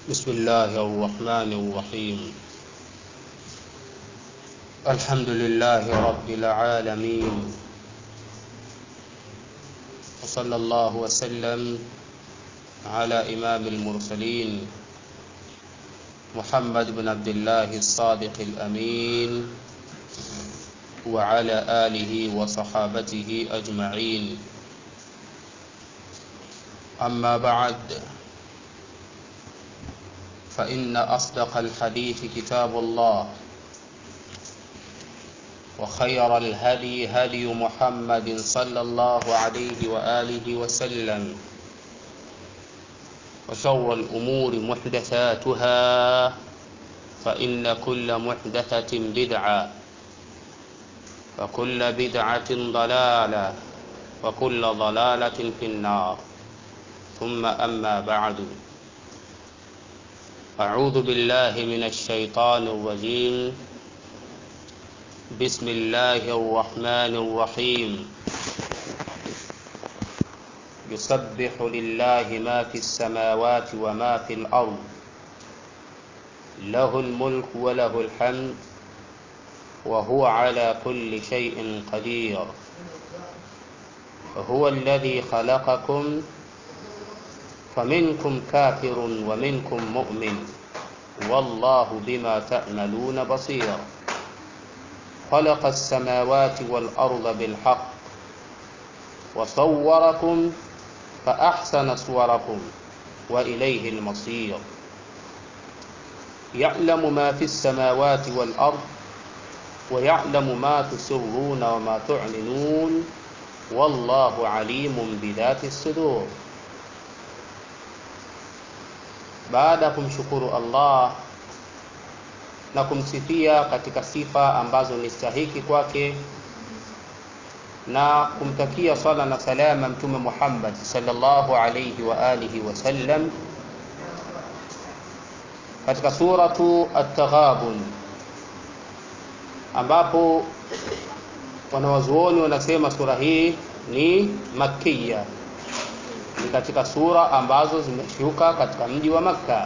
بسم الله الرحمن الرحيم الحمد لله رب العالمين وصلى الله وسلم على إمام المرسلين محمد بن عبد الله الصادق الأمين وعلى آله وصحابته أجمعين أما بعد فإن أصدق الحديث كتاب الله وخير الهدي هدي محمد صلى الله عليه وآله وسلم وشر الأمور محدثاتها فإن كل محدثة بدعة وكل بدعة ضلالة وكل ضلالة في النار ثم أما بعد أعوذ بالله من الشيطان الرجيم بسم الله الرحمن الرحيم يسبح لله ما في السماوات وما في الأرض له الملك وله الحمد وهو على كل شيء قدير هو الذي خلقكم فمنكم كافر ومنكم مؤمن والله بما تعملون بصير خلق السماوات والأرض بالحق وصوركم فأحسن صوركم وإليه المصير يعلم ما في السماوات والأرض ويعلم ما تسرون وما تعلنون والله عليم بذات الصدور baada ya kumshukuru Allah na kumsifia katika sifa ambazo ni stahiki kwake na kumtakia swala na salama mtume Muhammad sallallahu alayhi wa alihi wasallam katika suratu At-Taghabun ambapo wanawazuoni wanasema sura hii ni makkiya ni katika sura ambazo zimeshuka katika mji wa Makka.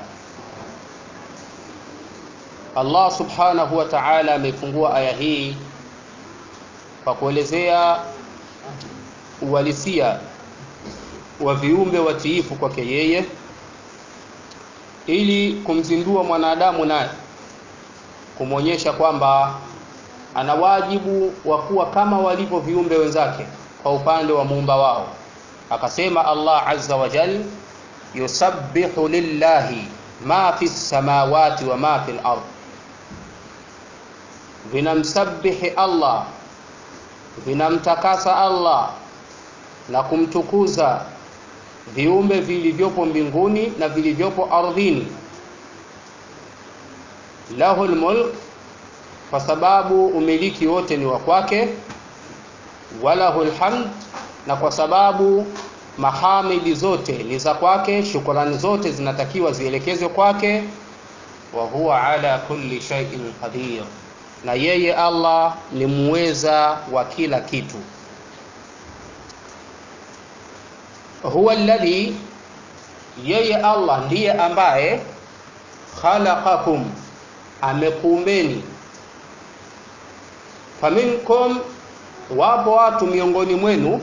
Allah subhanahu wa ta'ala amefungua aya hii kwa kuelezea uhalisia wa viumbe watiifu kwake yeye ili kumzindua mwanadamu naye kumwonyesha kwamba ana wajibu wa kuwa kama walivyo viumbe wenzake kwa upande wa muumba wao akasema Allah azza wa jal yusabbihu lillahi ma fi samawati wa ma fi al-ard vinamsabihi Allah vinamtakasa Allah na kumtukuza viumbe vilivyopo mbinguni na vilivyopo ardhini lahul mulk kwa sababu umiliki wote ni wa kwake walahul hamd na kwa sababu mahamidi zote ni za kwake shukrani zote zinatakiwa zielekezwe kwake wa huwa ala kulli shay'in qadir na yeye Allah ni muweza wa kila kitu huwa alladhi yeye Allah ndiye ambaye khalaqakum amekuumbeni faminkum wapo watu miongoni mwenu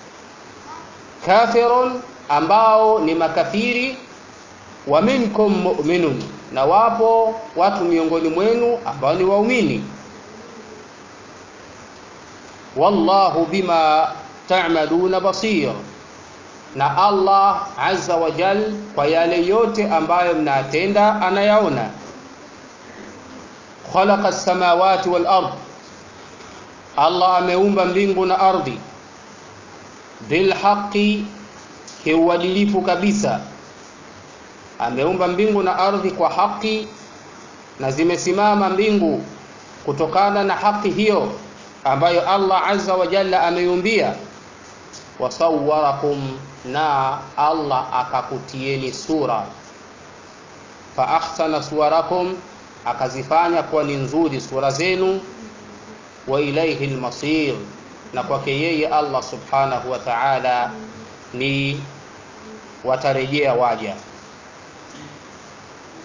kafirun ambao ni makafiri wa minkum mu'minun na wapo watu miongoni mwenu ambao ni waumini wallahu bima ta'maluna basir na Allah azza wa jal kwa yale yote ambayo mnatenda anayaona khalaqa as-samawati wal ard Allah ameumba mbingu na ardhi bilhaqi kiuadilifu kabisa ameumba mbingu na ardhi kwa haki na zimesimama mbingu kutokana na haki hiyo ambayo Allah azza wa jalla ameiumbia wasawwarakum na Allah akakutieni sura fa ahsana suwarakum akazifanya kuwa ni nzuri sura zenu wa ilaihi almasir na kwake yeye Allah subhanahu wa ta'ala ni watarejea waja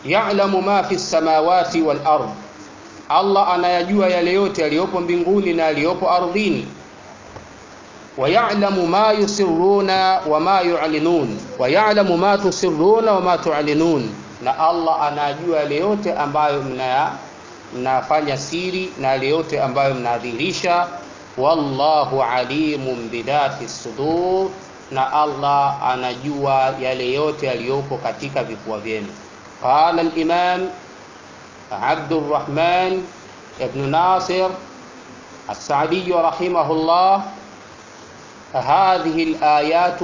ya'lamu ma fi samawati wal ard Allah anayajua yale yote yaliyopo mbinguni na yaliyopo ardhini wa ya'lamu ma yusirruna wa ma yu'linun wa ya'lamu ma tusirruna wa ma tu'linun na Allah anajua yale yote ambayo mnaya mnafanya siri na yale yote ambayo mnadhihirisha wallahu alimun bidhati sudur na Allah anajua yale yote yaliyopo katika vifua vyenu qala al-imam عبد الرحمن بن ناصر السعدي رحمه الله هذه الآيات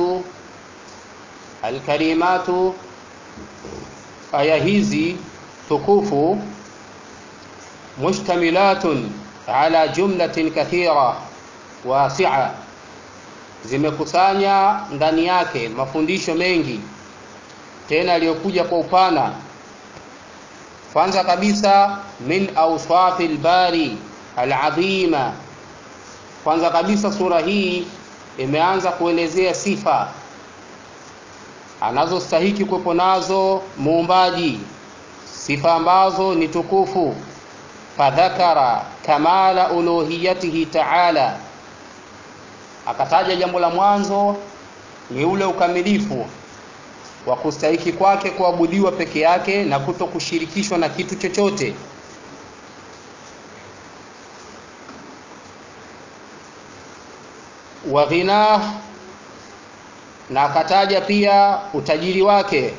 الكريمات aya hizi tukufu mushtamilatun ala jumlatin kathira wasi'a zimekusanya ndani yake mafundisho mengi tena yaliyokuja kwa upana kwanza kabisa min awsafi lbari alazima kwanza kabisa sura hii imeanza kuelezea sifa anazostahiki kuwepo nazo muumbaji sifa ambazo ni tukufu fadhakara kamala uluhiyatihi taala akataja jambo la mwanzo ni ule ukamilifu wa kustahiki kwake kuabudiwa peke yake na kuto kushirikishwa na kitu chochote wa ghinah na akataja pia utajiri wake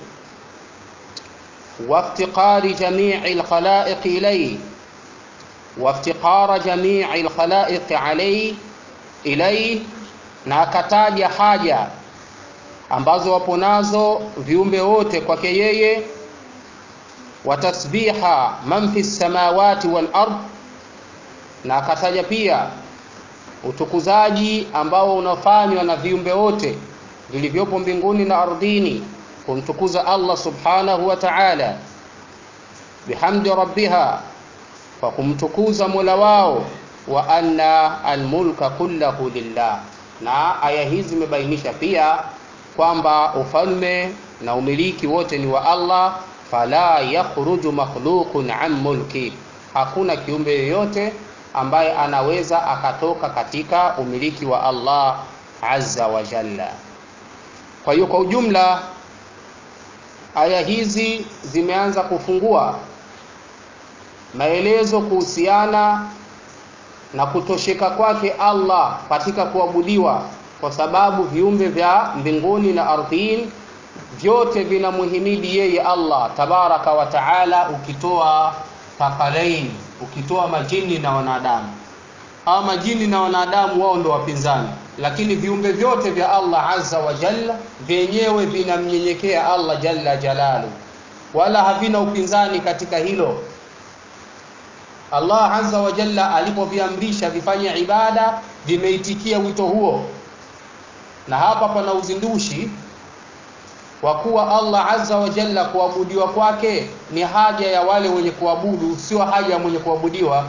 waftiqari jamii lkhalaiq ilayhi waftiqara jamii lkhalaiq alayhi ilayhi na akataja haja ambazo wapo nazo viumbe wote kwake yeye watasbiha man fi samawati wal ard na akataja pia utukuzaji ambao unafanywa na viumbe wote vilivyopo mbinguni na ardhini kumtukuza Allah subhanahu wa ta'ala bihamdi rabbiha kwa kumtukuza mola wao wa anna almulka kullahu lillah na aya hizi zimebainisha pia kwamba ufalme na umiliki wote ni wa Allah fala yakhruju makhluqun an mulki hakuna kiumbe yoyote ambaye anaweza akatoka katika umiliki wa Allah azza wa jalla kwa hiyo kwa ujumla aya hizi zimeanza kufungua maelezo kuhusiana na kutosheka kwake Allah katika kuabudiwa kwa sababu viumbe vya mbinguni na ardhini vyote vinamuhimidi yeye Allah tabaraka wa taala ukitoa thaqalain ukitoa majini na wanadamu hawa majini na wanadamu wao ndo wapinzani lakini viumbe vyote vya Allah azza wa jalla vyenyewe vinamnyenyekea Allah jalla jalalu wala havina upinzani katika hilo Allah azza wa jalla alipoviamrisha vifanye ibada vimeitikia wito huo na hapa pana uzindushi kwa kuwa Allah azza wa jalla kuabudiwa kwake ni haja ya wale wenye kuabudu sio haja ya mwenye kuabudiwa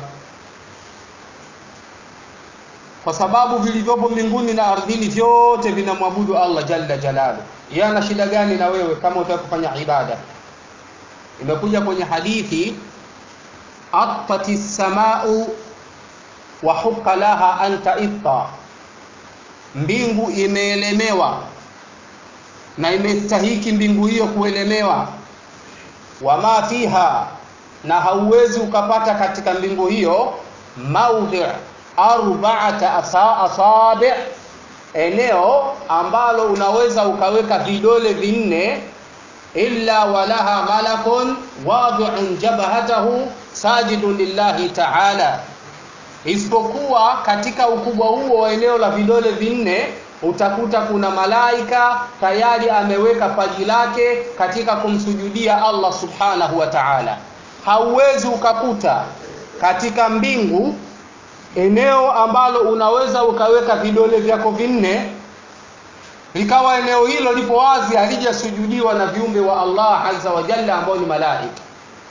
kwa sababu vilivyopo mbinguni na ardhini vyote vinamwabudu Allah jalla jalalu yeye ana shida gani na wewe kama utaka kufanya ibada imekuja kwenye hadithi attati samau wa hukka laha an taitta mbingu imeelemewa na imestahiki mbingu hiyo kuelemewa wama fiha na hauwezi ukapata katika mbingu hiyo maudhi arba'ata asabi eneo ambalo unaweza ukaweka vidole vinne illa walaha malakun wadi'un jabhatahu sajidun lillahi ta'ala isipokuwa katika ukubwa huo wa eneo la vidole vinne utakuta kuna malaika tayari ameweka paji lake katika kumsujudia Allah subhanahu wa ta'ala hauwezi ukakuta katika mbingu eneo ambalo unaweza ukaweka vidole vyako vinne likawa eneo hilo lipo wazi halijasujudiwa na viumbe wa Allah azza wa jalla ambao ni malaika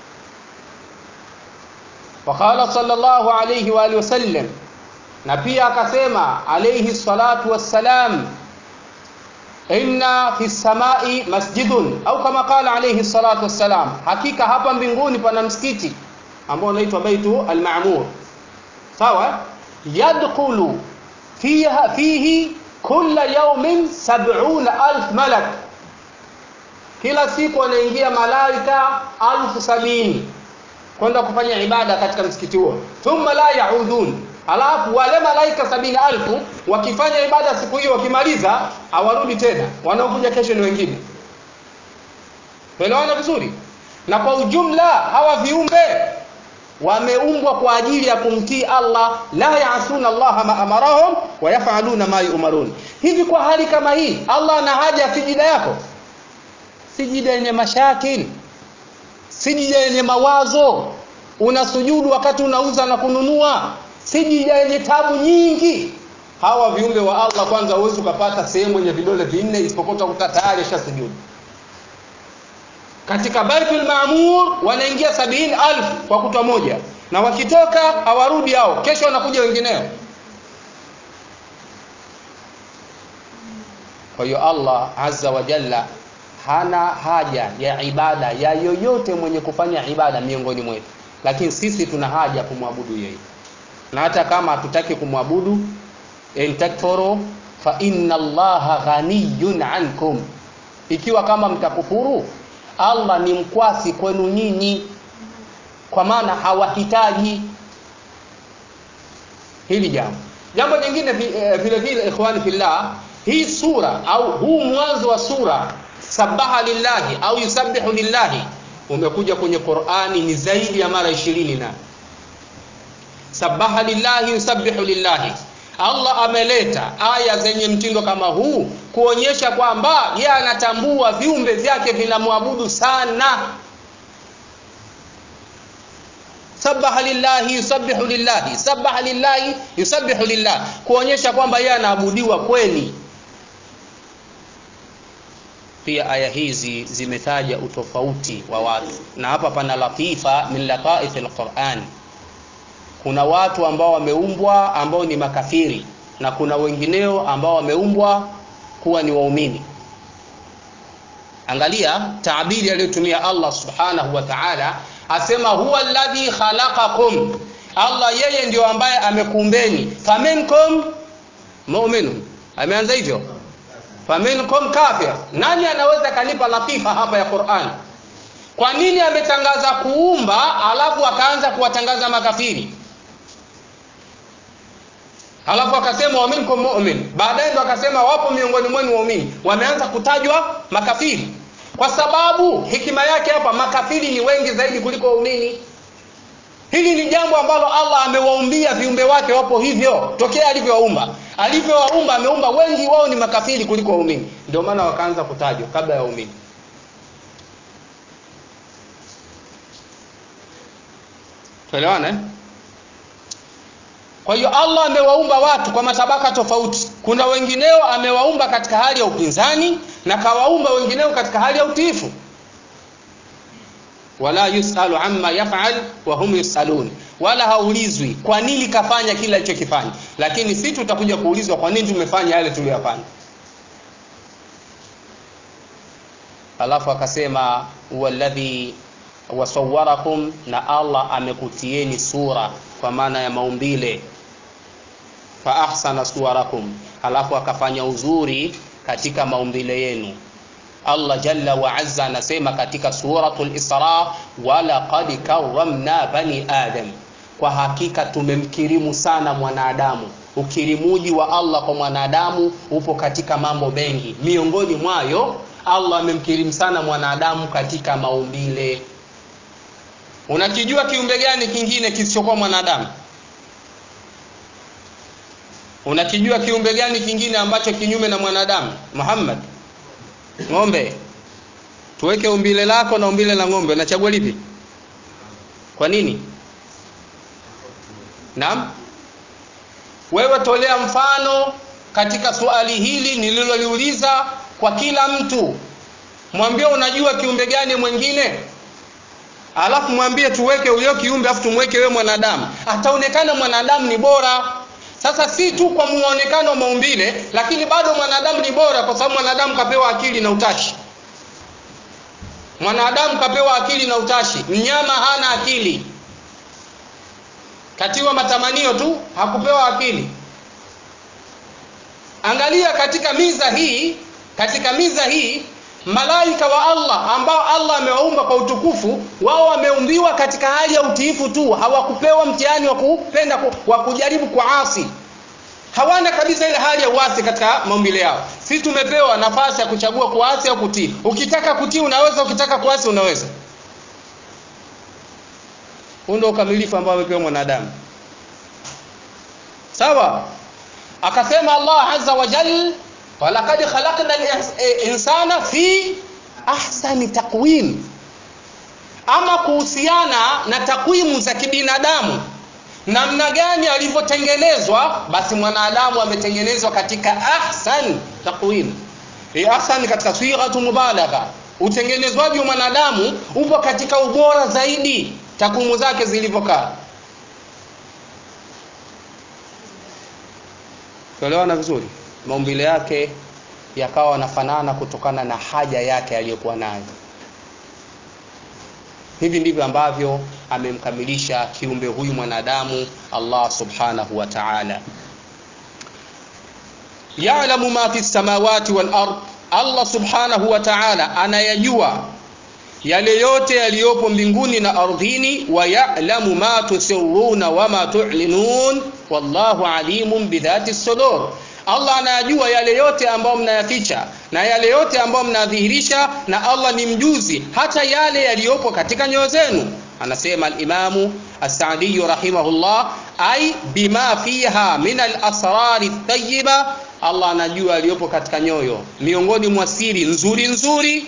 وقال صلى الله عليه واله وسلم na pia akasema alayhi salatu wassalam inna fi samai masjidun au kama qala alayhi salatu wassalam hakika hapa mbinguni pana msikiti ambao unaitwa baitu almamur sawa yadkhulu fiha fihi kulla yawmin sab'una alf malak kila siku wanaingia malaika alfu sabini kwenda kufanya ibada katika msikiti huo thumma la yaudhun alafu wale malaika sabini alfu wakifanya ibada siku hiyo wakimaliza hawarudi tena wanaokuja kesho ni wengine tuelewana vizuri na kwa ujumla hawa viumbe wameumbwa kwa ajili ya kumtii Allah la yaasuna Allah ma amarahum wa yafaluna ma yumarun hivi kwa hali kama hii Allah ana haja ya sijida yako sijida yenye mashakili sijida yenye mawazo unasujudu wakati unauza na kununua sijida yenye tabu nyingi hawa viumbe wa Allah kwanza huwezi ukapata sehemu yenye vidole vinne isipokuwa utakuta tayari ashasujudu katika Baitul Maamur wanaingia sabini alfu kwa kutwa moja na wakitoka hawarudi hao kesho wanakuja wengineo kwa hiyo Allah azza wa jalla hana haja ya ibada ya yoyote mwenye kufanya ibada miongoni mwetu lakini sisi tuna haja kumwabudu yeye na hata kama hatutaki kumwabudu in takfuru fa inna allaha ghaniyun ankum ikiwa kama mtakufuru Allah ni mkwasi kwenu nyinyi kwa maana hawahitaji hili jambo jambo jingine vile vile ikhwani fillah hii sura au huu mwanzo wa sura sabaha lillahi au yusabbihu lillahi umekuja kwenye Qur'ani ni zaidi ya mara ishirini na sabaha lillahi yusabbihu lillahi Allah ameleta aya zenye mtindo kama huu kuonyesha kwamba yeye anatambua viumbe vyake vinamwabudu sana sabaha lillahi yusabbihu lillahi sabaha lillahi yusabbihu lillahi kuonyesha kwamba yeye anaabudiwa kweli pia aya hizi zimetaja utofauti wa watu na hapa pana latifa min lataif alquran kuna watu ambao wameumbwa ambao ni makafiri na kuna wengineo ambao wameumbwa kuwa ni waumini angalia taabiri aliyotumia Allah subhanahu wa ta'ala asema huwa alladhi khalaqakum Allah yeye ndio ambaye amekuumbeni faminkum mu'minun ameanza hivyo faminkum kafir nani anaweza kanipa latifa hapa ya Qur'an kwa nini ametangaza kuumba alafu akaanza kuwatangaza makafiri alafu akasema waminkum mu'min baadaye ndo akasema wapo miongoni mwenu waumini wameanza kutajwa makafiri kwa sababu hikima yake hapa makafiri ni wengi zaidi kuliko waumini hili ni jambo ambalo Allah amewaumbia viumbe wake wapo hivyo tokea alivyowaumba alivyowaumba ameumba wengi wao ni makafiri kuliko waumini ndio maana wakaanza kutajwa kabla ya waumini tuelewana eh? Kwa hiyo Allah amewaumba watu kwa matabaka tofauti. Kuna wengineo amewaumba katika hali ya upinzani na kawaumba wengineo katika hali ya utiifu. Wala yusalu amma yaf'al wa hum yusalun. Wala haulizwi kwa nini kafanya kile alichokifanya. Lakini sisi tutakuja kuulizwa kwa nini tumefanya yale tuliyofanya. Alafu akasema walladhi wasawwarakum na Allah amekutieni sura kwa maana ya maumbile fa ahsana suwarakum alafu akafanya uzuri katika maumbile yenu Allah jalla wa azza anasema katika suratul Isra wala qad karramna bani adam kwa hakika tumemkirimu sana mwanadamu ukirimuji wa Allah kwa mwanadamu upo katika mambo mengi miongoni mwayo Allah amemkirimu sana mwanadamu katika maumbile unakijua kiumbe gani kingine kisichokuwa mwanadamu unakijua kiumbe gani kingine ambacho kinyume na mwanadamu Muhammad ng'ombe tuweke umbile lako na umbile la ng'ombe unachagua lipi kwa nini naam wewe tolea mfano katika swali hili nililoliuliza kwa kila mtu mwambie unajua kiumbe gani mwingine alafu mwambie tuweke huyo kiumbe afu tumweke wewe mwanadamu ataonekana mwanadamu ni bora sasa si tu kwa muonekano wa maumbile lakini bado mwanadamu ni bora kwa sababu mwanadamu kapewa akili na utashi mwanadamu kapewa akili na utashi mnyama hana akili katiwa matamanio tu hakupewa akili angalia katika miza hii katika miza hii malaika wa allah ambao allah amewaumba kwa utukufu wao wameumbiwa katika hali ya utiifu tu hawakupewa mtihani wa kupenda wa kujaribu kuasi hawana kabisa ile hali ya uasi katika maumbile yao sisi tumepewa nafasi ya kuchagua kuasi au kutii ukitaka kutii unaweza ukitaka kuasi unaweza huu ndio ukamilifu ambao amepewa mwanadamu sawa akasema allah azza wa jal walaqad khalaqna linsana fi ahsani taqwim ama kuhusiana na takwimu za kibinadamu namna gani alivyotengenezwa basi mwanadamu ametengenezwa katika ahsan taqwim hii ahsan katika sighatu mubalagha utengenezwaji wa mwanadamu upo katika ubora zaidi takwimu zake zilivyokaa tuelewana vizuri maumbile yake yakawa yanafanana kutokana na haja yake aliyokuwa nayo hivi ndivyo ambavyo amemkamilisha kiumbe huyu mwanadamu allah subhanahu wa taala yalamu ma fi lsamawati walard allah subhanahu wa taala anayajua yale yote yaliyopo mbinguni na ardhini wayalamu ma tusiruna wama tulinun wallahu alimun bidhati sudur allah anayajua yale yote ambayo mnayaficha na yale yote ambayo mnadhihirisha na allah ni mjuzi hata yale yaliyopo katika nyoyo zenu anasema alimamu assadiyu rahimahullah ai bima fiha min alasrari tayiba allah anajua yaliyopo katika nyoyo miongoni mwa siri nzuri nzuri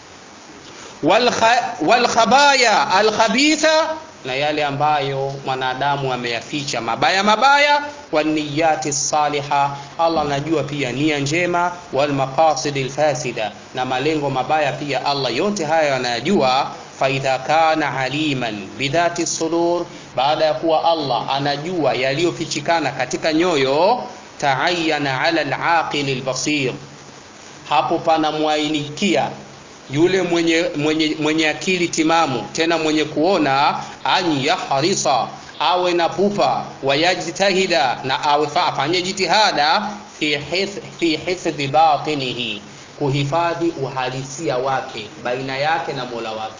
walkhabaya alkhabitha na yale ambayo mwanadamu ameyaficha mabaya mabaya waniyati saliha allah anajua pia nia njema walmaqasidi lfasida na malengo mabaya pia allah yote haya anayajua faidha kana aliman bidhati sudur baada ya kuwa allah anajua yaliyofichikana katika nyoyo taayana ala laqili lbasir hapo panamwainikia yule mwenye, mwenye, mwenye akili timamu tena mwenye kuona an yahrisa awe na pupa wayajtahida na awe afanye jitihada fi, hith, fi hifdhi batinihi kuhifadhi uhalisia wake baina yake na mola wake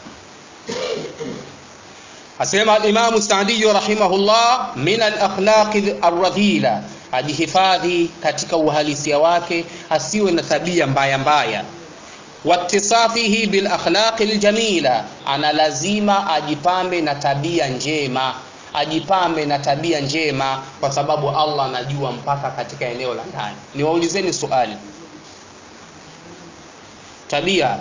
asema alimamu sadiyu rahimahullah min alakhlaqi arradhila ajihifadhi katika uhalisia wake asiwe na tabia mbaya mbaya watisafihi bil akhlaqi ljamila ana lazima ajipambe na tabia njema ajipambe na tabia njema kwa sababu allah anajua mpaka katika eneo la ndani niwaulizeni swali tabia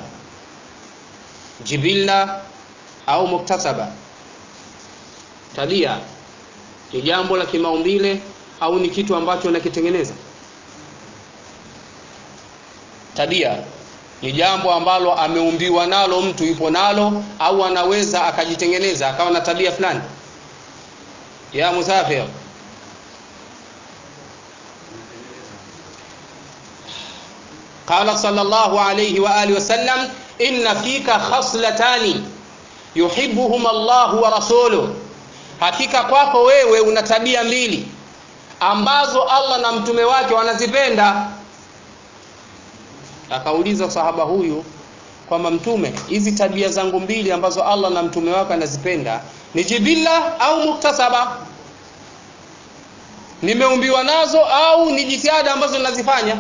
jibilna au muktasaba tabia ni jambo la kimaumbile au ni kitu ambacho nakitengeneza tabia ni jambo ambalo ameumbiwa nalo mtu yupo nalo au anaweza akajitengeneza akawa na tabia fulani ya musafir قال صلى الله عليه وآله وسلم إن فيك خصلتان يحبهما الله ورسوله hakika kwako wewe una tabia mbili ambazo Allah na mtume wake wanazipenda akauliza sahaba huyu kwamba mtume hizi tabia zangu mbili ambazo Allah na mtume wake anazipenda ni jibilla au muktasaba nimeumbiwa nazo au ni jitihada ambazo nazifanya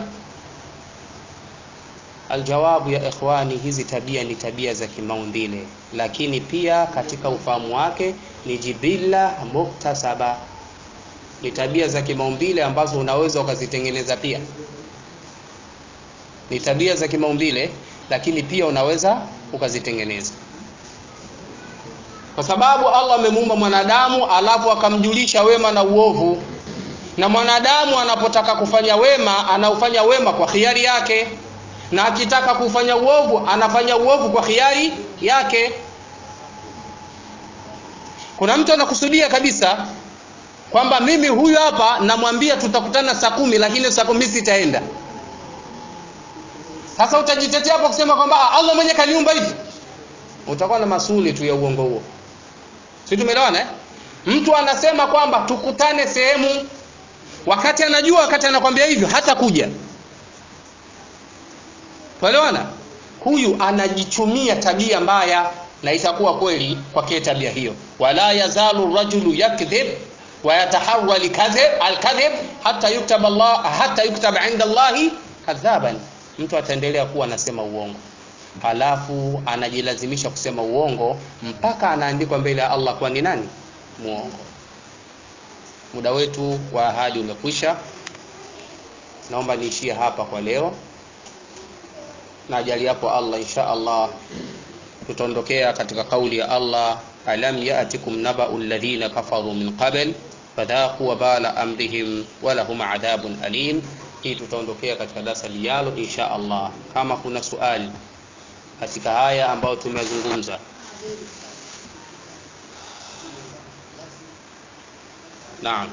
aljawabu ya ikhwani hizi tabia ni tabia za kimaumbile lakini pia katika ufahamu wake ni jibilla muktasaba ni tabia za kimaumbile ambazo unaweza ukazitengeneza pia ni tabia za kimaumbile lakini pia unaweza ukazitengeneza kwa sababu allah amemuumba mwanadamu alafu akamjulisha wema na uovu na mwanadamu anapotaka kufanya wema anaufanya wema kwa khiari yake na akitaka kufanya uovu anafanya uovu kwa khiari yake kuna mtu anakusudia kabisa kwamba mimi huyu hapa namwambia tutakutana saa kumi lakini saa kumi sitaenda sasa utajitetea hapo kusema kwamba allah mwenye kaniumba hivi utakuwa na masuli tu ya uongo huo si tumeelewana eh? mtu anasema kwamba tukutane sehemu wakati anajua wakati anakwambia hivyo hata kuja tuelewana huyu anajichumia tabia mbaya na itakuwa kweli kwake tabia hiyo wala yazalu rajulu yakdhib wayatahawa alkadhib hata yuktaba Allah hata yuktaba inda Allahi kadhaban mtu ataendelea kuwa anasema uongo halafu anajilazimisha kusema uongo mpaka anaandikwa mbele ya Allah kuwa ni nani muongo muda wetu wa ahadi umekwisha naomba niishie hapa kwa leo na ajali yapo Allah insha Allah tutaondokea katika kauli ya Allah alam ya'tikum naba'u alladhina kafaru min qabl fadhaqu wabala amrihim walahum adhabun alim hii tutaondokea katika darasa lijalo insha Allah kama kuna swali katika haya ambayo tumezungumza naam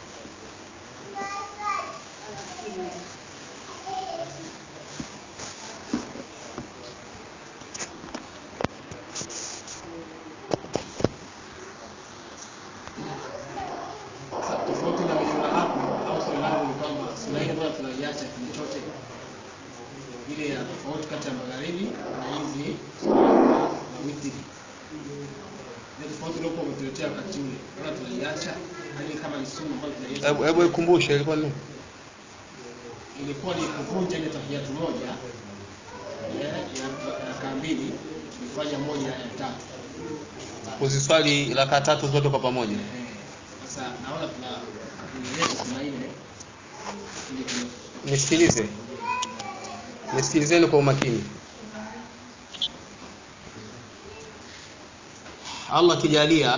tofauti na maneno hapo au swali langu ni kwamba suna hili bwana tunaiacha kipindi chote ile ya tofauti kati ya magharibi na hizi na witiri ile tofauti iliokuwa umetuletea wakati ule bwana tunaiacha hali kama ni sunna ambayo tunaiacha hebu hebu ikumbushe ilikuwa nini ilikuwa ni kuvunja ile tahiyatu moja eh, ya rakaa mbili tulifanya moja ya tatu kuziswali raka tatu zote kwa pamoja Eh, sasa naona tuna tunaileta suna ile ili tu- nisikilize nisikilizeni kwa umakini Allah kijalia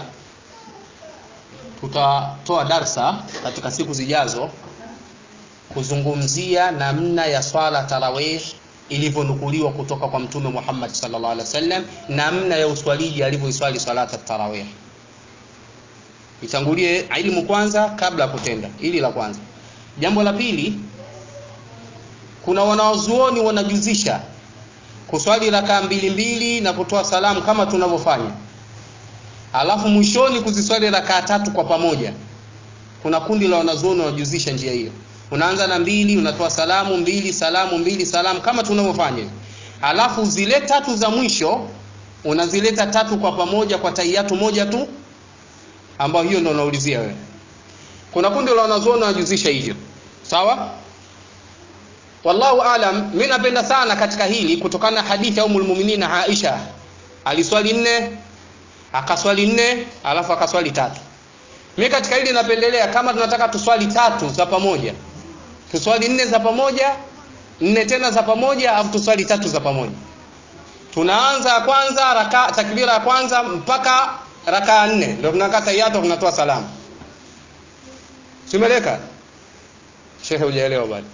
tutatoa darsa katika siku zijazo kuzungumzia namna ya swala tarawih ilivyonukuliwa kutoka kwa mtume Muhammad sallallahu alaihi wasallam namna ya uswaliji alivyoiswali salata tarawih itangulie ilmu kwanza kabla ya kutenda ili la kwanza jambo la pili kuna wanaozuoni wanajuzisha kuswali rakaa mbili mbili na kutoa salamu kama tunavyofanya alafu mwishoni kuziswali rakaa tatu kwa pamoja kuna kundi la wanazuoni wanajuzisha njia hiyo unaanza na mbili unatoa salamu mbili salamu mbili salamu kama tunavyofanya alafu zile tatu za mwisho unazileta tatu kwa pamoja kwa taiyatu moja tu ambayo hiyo ndo unaulizia wewe kuna kundi la wanazuoni wanajuzisha hivyo sawa wallahu alam mi napenda sana katika hili kutokana na hadithi ya umul mu'minin Aisha aliswali nne akaswali nne alafu akaswali tatu mi katika hili napendelea kama tunataka tuswali tatu za pamoja tuswali nne za pamoja nne tena za pamoja alafu tuswali tatu za pamoja tunaanza ya kwanza raka takbira ya kwanza mpaka rakaa nne ndio tunakaa tahiyatu tunatoa salamu simeleka shehe hujaelewa bado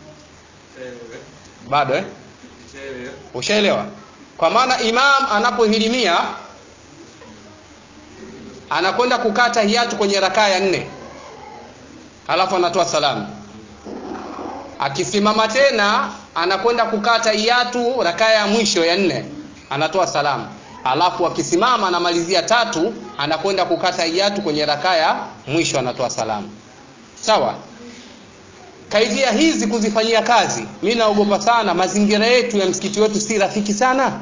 bado eh ushaelewa kwa maana imam anapohirimia anakwenda kukaa tahiyatu kwenye rakaa ya nne alafu anatoa salamu akisimama tena anakwenda kukaa tahiyatu rakaa ya mwisho ya nne anatoa salamu alafu akisimama anamalizia tatu anakwenda kukaa tahiyatu kwenye rakaa ya mwisho anatoa salamu sawa kaifia hizi kuzifanyia kazi mi naogopa sana mazingira yetu ya msikiti wetu si rafiki sana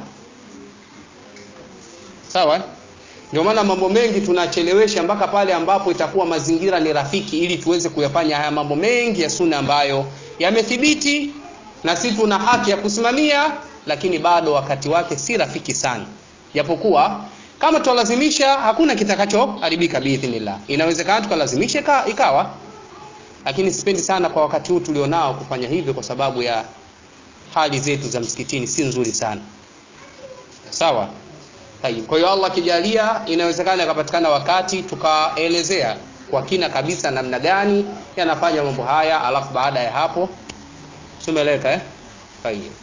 sawa eh? ndio maana mambo mengi tunachelewesha mpaka pale ambapo itakuwa mazingira ni rafiki ili tuweze kuyafanya haya mambo mengi ya sunna ambayo yamethibiti na si tuna haki ya kusimamia lakini bado wakati wake si rafiki sana japokuwa kama tutalazimisha hakuna kitakachoharibika biidhnillah inawezekana tukalazimisha ika- ikawa lakini sipendi sana kwa wakati huu tulionao kufanya hivyo kwa sababu ya hali zetu za msikitini si nzuri sana sawa Tayib. kwa hiyo Allah akijalia inawezekana ikapatikana wakati tukaelezea kwa kina kabisa namna gani yanafanya mambo haya alafu baada ya hapo sumeleka eh Tayib.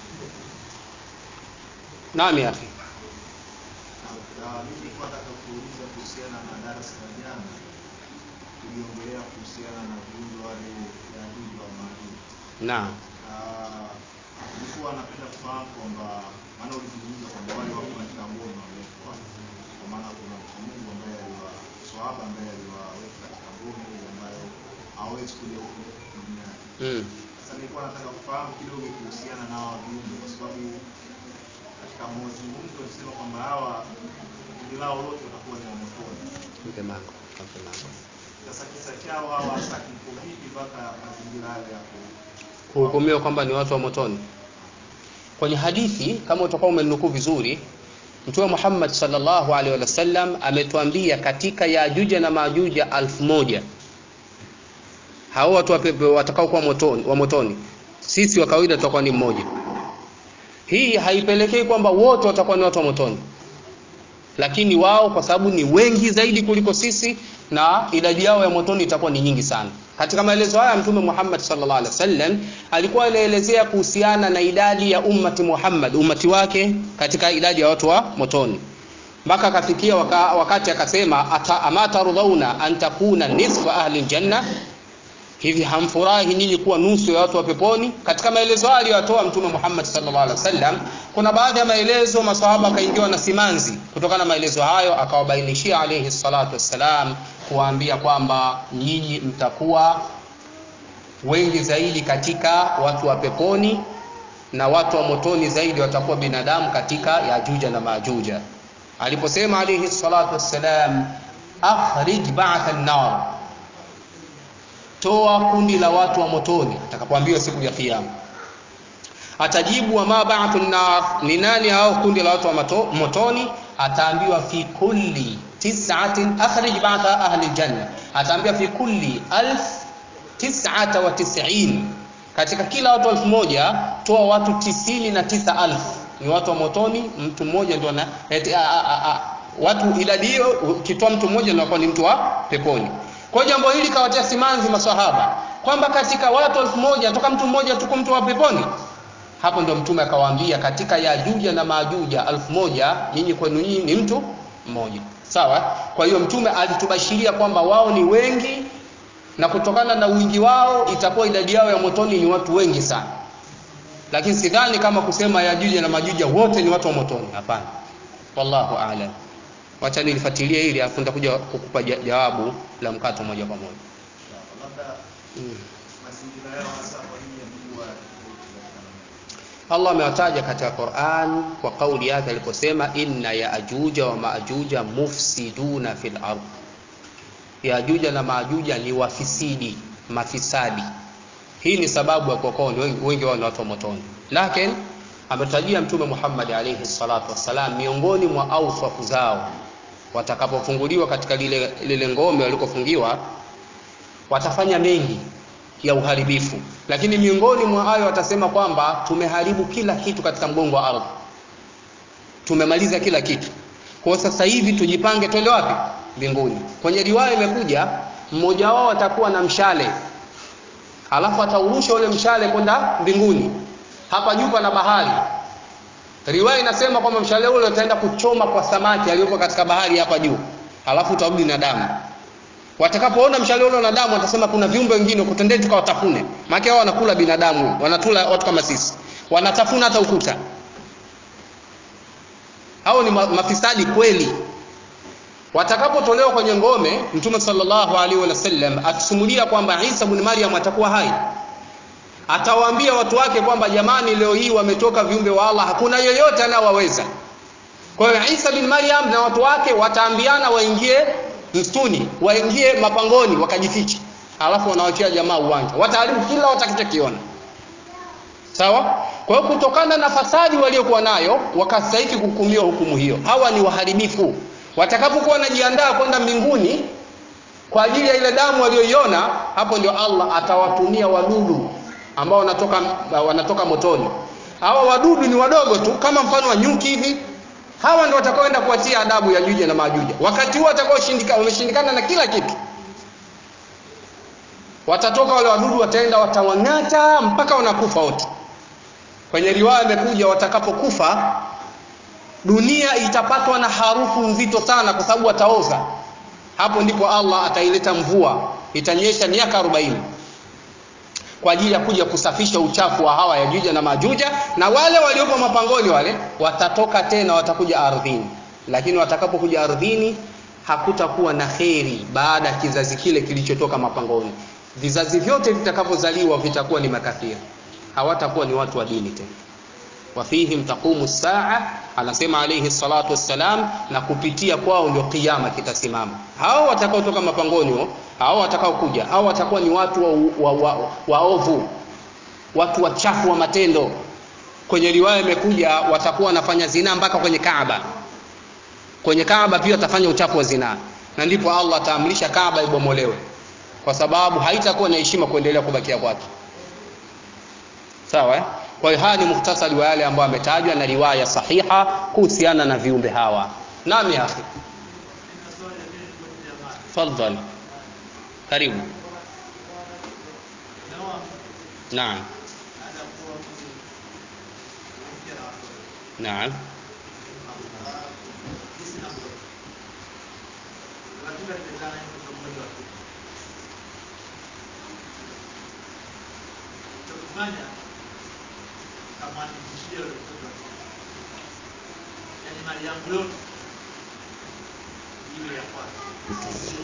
Naam ya akhi Na mimi nilikuwa nataka kuuliza kuhusiana na darasa la jana tuliongelea kuhusiana na viumbe wale Yajuju wa Majuju. naam Ah, nilikuwa napenda kufahamu kwamba maana ulizungumza kwamba wale wako katika ngome wamewekwa, kwa maana kuna mcha Mungu ambaye aliwa swahaba ambaye aliwaweka katika ngome ile ambayo hawezi kuja huko duniani. mm. Sasa nilikuwa nataka kufahamu kidogo kuhusiana na hawa viumbe, kwa sababu katika mazungumzo alisema kwamba hawa kundi lao lote watakuwa ni wa motoni. mpe mango mpe mango Sasa kisa chao hawa hasa kipo vipi mpaka mazingira yale ya ku- kuhukumiwa kwamba ni watu wa motoni kwenye hadithi kama utakuwa umenukuu vizuri mtume Muhammad sallallahu alaihi wasallam ametuambia katika Yajuja na Majuja alfu moja hao watu wapepe watakao kuwa motoni, wa motoni sisi wa kawaida tutakuwa ni mmoja hii haipelekei kwamba wote watakuwa ni watu wa motoni lakini wao kwa sababu ni wengi zaidi kuliko sisi na idadi yao ya motoni itakuwa ni nyingi sana katika maelezo haya mtume Muhammad sallallahu alaihi wasallam alikuwa anaelezea kuhusiana na idadi ya ummati Muhammad ummati wake katika idadi ya watu wa motoni mpaka akafikia waka, wakati akasema ata, ama tarudhauna an takuna nisfa ahli janna hivi hamfurahi nyinyi kuwa nusu ya watu wa peponi katika maelezo hayo aliyotoa mtume Muhammad sallallahu alaihi wasallam kuna baadhi ya maelezo maswahaba akaingiwa na simanzi kutokana na maelezo hayo akawabainishia alayhi salatu wassalam kuwaambia kwamba nyinyi mtakuwa wengi zaidi katika watu wa peponi na watu wa motoni zaidi watakuwa binadamu katika yajuja na majuja aliposema alayhi salatu wassalam akhrij ba'tha an-nar toa kundi la watu wa motoni atakapoambiwa siku ya kiyama atajibu wa ma ba'thu nar ni nani hao kundi la watu wa mato, motoni ataambiwa fi kulli tis'atin akhrij ba'tha ahli janna ataambiwa fi kulli alf tis'ata wa tis'in katika kila watu elfu moja toa watu tisini na tisa alfu ni watu wa motoni mtu mmoja ndio na eti, a, a, a, watu idadi hiyo ukitoa mtu mmoja ndio ni mtu wa peponi kwa hiyo jambo hili kawatia simanzi maswahaba kwamba katika watu elfu moja toka mtu mmoja tuko mtu wa peponi hapo ndo mtume akawaambia katika yajuja na majuja elfu moja nyinyi kwenu nyinyi ni mtu mmoja sawa kwa hiyo mtume alitubashiria kwamba wao ni wengi na kutokana na wingi wao itakuwa idadi yao ya motoni ni watu wengi sana lakini sidhani kama kusema yajuja na majuja wote ni watu wa motoni hapana wallahu aalam wacha nilifuatilie hili afu nitakuja kukupa ja- jawabu la mkato moja kwa moja labda mm. mazingira yao hasa kwa nini yamekuwa tofauti katika namna Allah amewataja katika Qur'an kwa kauli yake aliposema inna yaajuja wa maajuja mufsiduna fil ardh yaajuja na maajuja ni wafisidi mafisadi hii ni sababu ya kuokoa ni wengi, wengi wao ni watu wa motoni lakini ametajia mtume Muhammad alayhi salatu wassalam miongoni mwa auswafu zao watakapofunguliwa katika lile, lile ngome walikofungiwa watafanya mengi ya uharibifu lakini miongoni mwa hayo watasema kwamba tumeharibu kila kitu katika mgongo wa ardhi tumemaliza kila kitu kwa sasa hivi tujipange twende wapi mbinguni kwenye riwaya imekuja mmoja wao atakuwa na mshale alafu ataurusha ule mshale kwenda mbinguni hapa juu pana bahari riwaya inasema kwamba mshale ule utaenda kuchoma kwa samaki aliyopo katika bahari hapa juu alafu utarudi na damu watakapoona mshale ule na damu watasema kuna viumbe wengine kutendeni tukawatafune maana wao wanakula binadamu wanatula watu kama sisi wanatafuna hata ukuta hao ni ma- mafisadi kweli watakapotolewa kwenye ngome mtume sallallahu alaihi wasallam akisimulia kwamba Isa ibn Maryam atakuwa hai atawaambia watu wake kwamba jamani leo hii wametoka viumbe wa Allah hakuna yoyote anayewaweza kwa hiyo Isa bin Maryam na watu wake wataambiana waingie msituni waingie mapangoni wakajifiche alafu wanawachia jamaa uwanja wataharibu kila watakachokiona sawa kwa hiyo kutokana na fasadi waliokuwa nayo wakastahiki kuhukumiwa hukumu hiyo hawa ni waharibifu watakapokuwa wanajiandaa kwenda mbinguni kwa ajili ya ile damu walioiona hapo ndio Allah atawatumia wadudu ambao wanatoka wanatoka motoni hawa wadudu ni wadogo tu kama mfano wa nyuki hivi hawa ndio watakaoenda kuwatia adabu ya juja na majuja wakati huo watakaoshindikana wameshindikana na kila kitu watatoka wale wadudu wataenda watawang'ata mpaka wanakufa wote kwenye riwaya imekuja watakapokufa dunia itapatwa na harufu nzito sana kwa sababu wataoza hapo ndipo Allah ataileta mvua itanyesha miaka 40 kwa ajili ya kuja kusafisha uchafu wa hawa Yajuja na Majuja na wale waliopo mapangoni wale watatoka tena watakuja ardhini lakini watakapokuja ardhini hakutakuwa na kheri baada ya kizazi kile kilichotoka mapangoni vizazi vyote vitakavyozaliwa vitakuwa ni makafiri hawatakuwa ni watu wa dini tena wafihim taqumu saa anasema alayhi salatu wassalam na kupitia kwao ndio kiyama kitasimama hao watakaotoka mapangoni hao watakaokuja hao watakuwa ni watu waovu wa, wa, wa, waovu, watu wachafu wa matendo kwenye riwaya imekuja watakuwa wanafanya zinaa mpaka kwenye Kaaba kwenye Kaaba pia watafanya uchafu wa zinaa na ndipo Allah ataamrisha Kaaba ibomolewe kwa sababu haitakuwa na heshima kuendelea kubakia kwake sawa eh? kwa hiyo haya ni muhtasari wa yale ambayo ametajwa na riwaya sahiha kuhusiana na viumbe hawa naam ya akhi tafadhali karibu naam naam kufanya kamwandikia yule mtoto wa kike. yaani mali yangu yote iwe ya kwake sio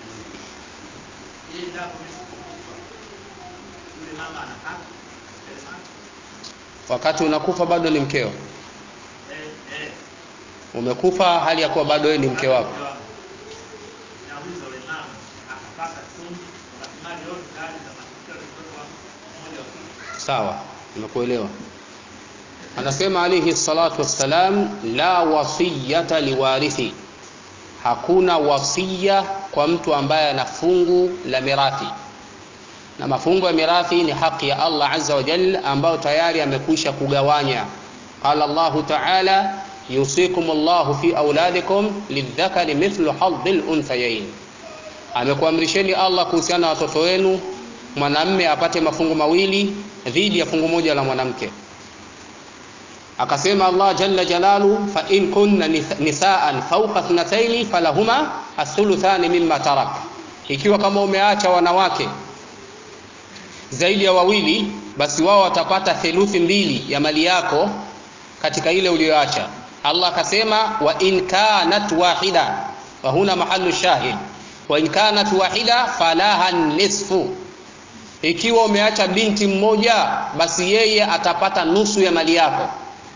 yeye ndapo nisipokufa yule mama ana haki mbele zake. wakati unakufa bado ni mkeo eh eh umekufa hali ya kuwa bado wewe ni mke wako nauliza yule mama akapata sumu wakati mali yote tayari za matukio ya mtoto wa mmoja wa kike sawa nimekuelewa anasema alayhi salatu wassalam la wasiyata liwarithi hakuna wasia kwa mtu ambaye ana fungu la mirathi na mafungu ya mirathi ni haki ya Allah azza wa jalla ambayo tayari amekwisha kugawanya qala Allah ta'ala yusikum Allah fi auladikum lidhakari mithlu hadhil unthayain amekuamrisheni Allah kuhusiana na watoto wenu mwanamme apate mafungu mawili dhidi ya fungu moja la mwanamke akasema Allah jalla jalalu fa in kunna nisaan fawqa ithnatayn falahuma athuluthani mimma tarak ikiwa kama umeacha wanawake zaidi ya wawili basi wao watapata theluthi mbili ya mali yako katika ile uliyoacha Allah akasema wa in kanat wahida wa huna mahallu shahid wa in kanat wahida falaha nisfu ikiwa umeacha binti mmoja basi yeye atapata nusu ya mali yako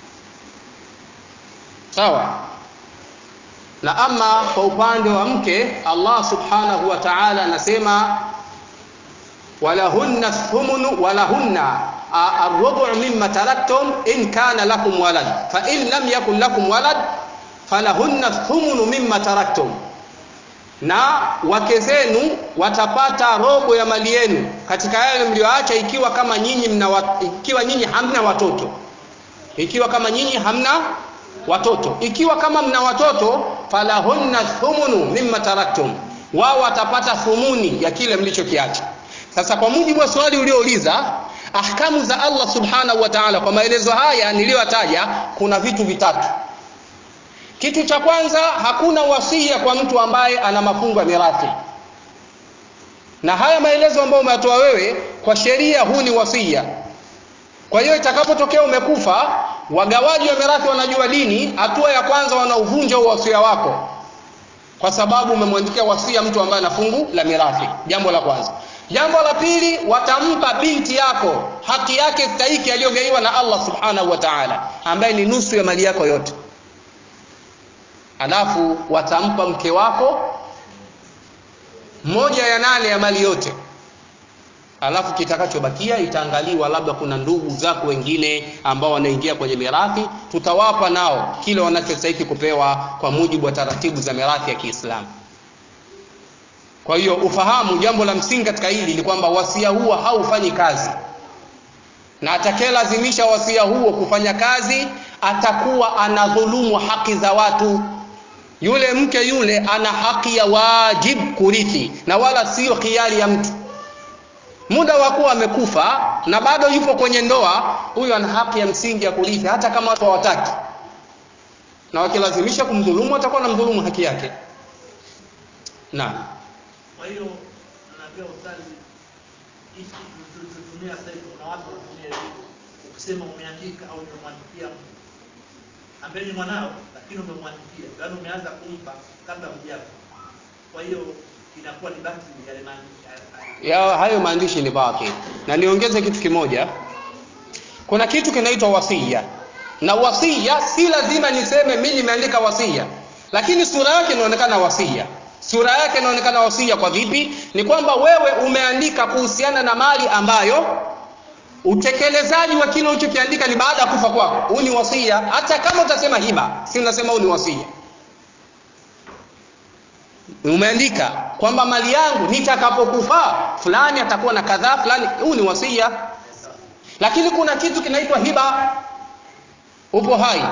sawa na ama kwa upande wa mke Allah subhanahu wa ta'ala anasema walahunna thumunu walahunna arrubu mimma taraktum in kana lakum walad fa in lam yakun lakum walad falahunna thumunu mimma taraktum na wake zenu watapata robo ya mali yenu katika yale mlioacha ikiwa kama nyinyi mna wat, ikiwa nyinyi hamna watoto ikiwa kama nyinyi hamna watoto ikiwa kama mna watoto falahunna thumunu mimma taraktum wao watapata thumuni ya kile mlichokiacha sasa kwa mujibu wa swali uliouliza ahkamu za Allah subhanahu wa ta'ala kwa maelezo haya niliyotaja kuna vitu vitatu kitu cha kwanza hakuna wasia kwa mtu ambaye ana mafungo ya mirathi na haya maelezo ambayo umetoa wewe kwa sheria huu ni wasia kwa hiyo itakapotokea umekufa wagawaji wa mirathi wanajua dini hatua ya kwanza wanauvunja wasia wako kwa sababu umemwandikia wasia mtu ambaye ana fungu la mirathi jambo la kwanza jambo la pili watampa binti yako haki yake stahiki aliyogaiwa na Allah subhanahu wa ta'ala ambaye ni nusu ya mali yako yote alafu watampa mke wako moja ya nane ya mali yote alafu kitakachobakia itaangaliwa labda kuna ndugu zako wengine ambao wanaingia kwenye mirathi tutawapa nao kile wanachostahili kupewa kwa mujibu wa taratibu za mirathi ya Kiislamu kwa hiyo ufahamu jambo la msingi katika hili ni kwamba wasia huo haufanyi kazi na atakayelazimisha wasia huo kufanya kazi atakuwa anadhulumu haki za watu yule mke yule ana haki ya wajib kurithi na wala sio khiari ya mtu muda wa kuwa amekufa na bado yupo kwenye ndoa huyo ana haki ya msingi ya kurithi hata kama watu hawataki na wakilazimisha kumdhulumu atakuwa na mdhulumu haki yake naam Kwa hiyo naambia ustazi, hii kitu tulichotumia sasa hivi, kuna watu wanatumia hivi, ukisema umeandika au umemwandikia mtu ambaye ni mwanao, lakini umemwandikia, yaani umeanza kumpa kabla hujafa. Kwa hiyo inakuwa ni batili yale maandishi haya- haya. ya hayo maandishi ni batil na niongeze kitu kimoja kuna kitu kinaitwa wasia na wasia si lazima niseme mimi nimeandika wasia lakini sura yake inaonekana wasia sura yake inaonekana wasia kwa vipi ni kwamba wewe umeandika kuhusiana na mali ambayo utekelezaji wa kile ulichokiandika ni baada ya kufa kwako huu ni wasia hata kama utasema hiba si unasema huu ni wasia umeandika kwamba mali yangu nitakapokufa fulani atakuwa na kadhaa fulani huu ni wasia lakini kuna kitu kinaitwa hiba upo hai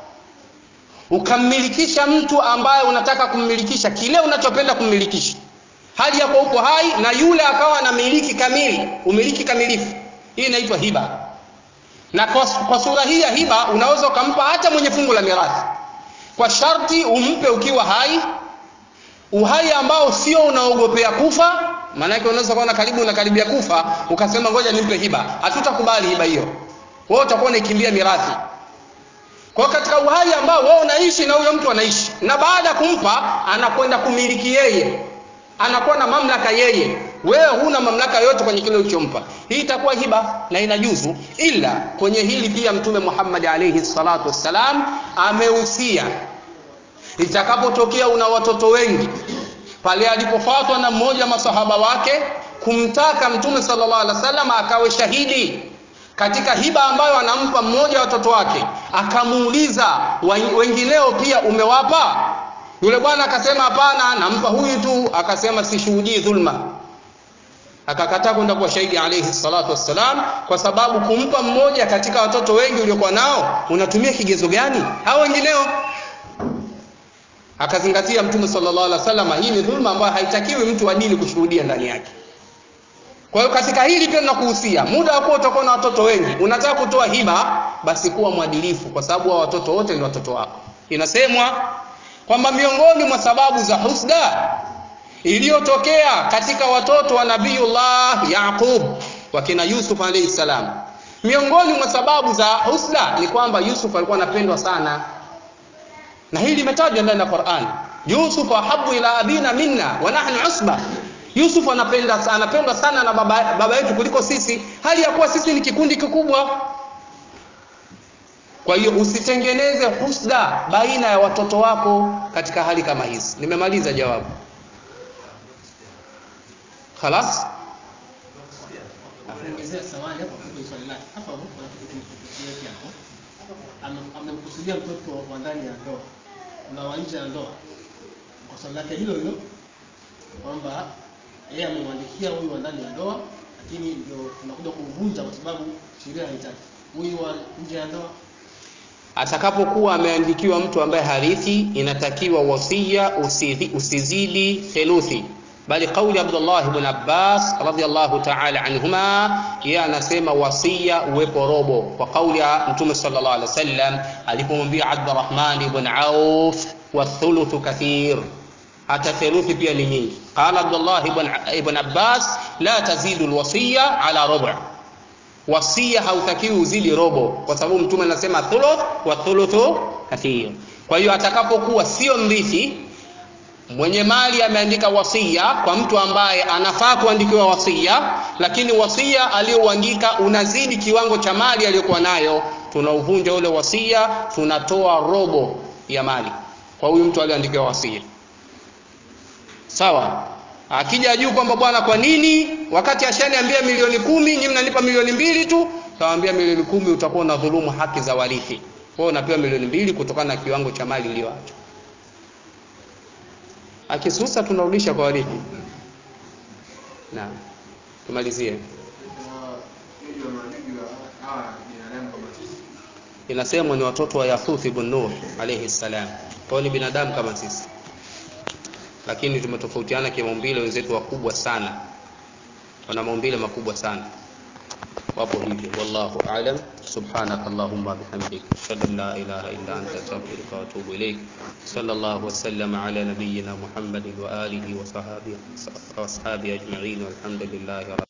ukammilikisha mtu ambaye unataka kummilikisha kile unachopenda kummilikisha hali yako upo hai na yule akawa na miliki kamili umiliki kamilifu hii inaitwa hiba na kwa, kwa sura hii ya hiba unaweza ukampa hata mwenye fungu la mirathi kwa sharti umpe ukiwa hai uhai ambao sio unaogopea kufa maanake unaweza kuona karibu unakaribia kufa ukasema ngoja nimpe hiba hatutakubali hiba hiyo wewe utakuwa unaikimbia mirathi kwa hiyo katika uhai ambao wewe unaishi na huyo mtu anaishi na baada ya kumpa anakwenda kumiliki yeye anakuwa na mamlaka yeye wewe huna mamlaka yoyote kwenye kile ulichompa hii itakuwa hiba na inajuzu ila kwenye hili pia mtume Muhammad alayhi salatu wassalam amehusia itakapotokea una watoto wengi pale alipofuatwa na mmoja masahaba wake kumtaka mtume sallallahu alaihi wasallam akawe shahidi katika hiba ambayo anampa mmoja wa watoto wake akamuuliza "Wa- wengineo pia umewapa yule bwana akasema hapana nampa huyu tu akasema sishuhudii dhulma akakataa kwenda kwa shahidi alayhi salatu wassalam kwa sababu kumpa mmoja katika watoto wengi uliokuwa nao unatumia kigezo gani hao wengineo akazingatia mtume sallallahu alaihi wasallam hii ni dhulma ambayo haitakiwi mtu wa dini kushuhudia ndani yake kwa hiyo katika hili pia nakuhusia muda wa kuwa utakuwa na watoto wengi unataka kutoa hiba basi kuwa mwadilifu kwa sababu wa watoto wote ni watoto wako inasemwa kwamba miongoni mwa sababu za husda iliyotokea katika watoto wa nabiiullah yaqub wakina yusuf alayhi salam miongoni mwa sababu za husda ni kwamba yusuf alikuwa anapendwa sana na hili limetajwa ndani ya Qur'an Yusuf ahabu ila abina minna wa nahnu usba Yusuf anapenda anapendwa sana na baba, baba yetu kuliko sisi hali ya kuwa sisi ni kikundi kikubwa kwa hiyo usitengeneze husda baina ya watoto wako katika hali kama hizi nimemaliza jawabu khalas Kuongezea samani hapo kwa swali lake. Hapa hapo kuna kitu kinachotukia hapo. Ame- Amemkusudia mtoto wa ndani ya ndoa na wa nje ya ndoa. Kwa swali lake hilo hilo kwamba yeye amemwandikia huyu wa ndani ya ndoa lakini ndio tunakuja kuvunja kwa sababu sheria haitaki. Huyu wa nje ya ndoa atakapokuwa ameandikiwa mtu ambaye harithi inatakiwa wasia usizi- usizidi theluthi bali kauli Abdullah ibn Abbas radhiyallahu ta'ala anhuma yeye anasema wasia uwepo robo kwa kauli ya Mtume sallallahu alaihi wasallam alipomwambia Abdurrahman ibn Auf wa thuluthu kathir hata theluthi pia ni nyingi qala Abdullah ibn, ibn Abbas la tazidu alwasiya ala rubu' wasia hautakiwi uzidi robo kwa sababu mtume anasema thuluth wa thuluthu kathir kwa hiyo atakapokuwa sio mrithi mwenye mali ameandika wasia kwa mtu ambaye anafaa kuandikiwa wasia lakini wasia aliyouandika unazidi kiwango cha mali aliyokuwa nayo tunauvunja ule wasia tunatoa robo ya mali kwa huyu mtu aliyeandikiwa wasia sawa akija juu kwamba bwana kwa nini wakati ashaniambia milioni kumi nyinyi mnanipa milioni mbili tu tawambia milioni kumi utakuwa unadhulumu haki za warithi wewe unapewa milioni mbili kutokana na kiwango cha mali iliyoacha akisusa tunarudisha kwa warithi na tumalizie Hivyo majibu ya hawa binadamu kama sisi. inasemwa ni watoto wa Yafuth ibn Nuh alayhi salam kwa hiyo ni binadamu kama sisi lakini tumetofautiana kimaumbile wenzetu wakubwa sana wana maumbile makubwa sana wapo hivyo wallahu a'lam subhanaka allahumma bihamdik ashhadu an la ilaha illa anta astaghfiruka wa atubu ilaik sallallahu wasallam ala nabiyyina muhammadin wa alihi wa sahbihi wa ashabihi ajma'in walhamdulillahi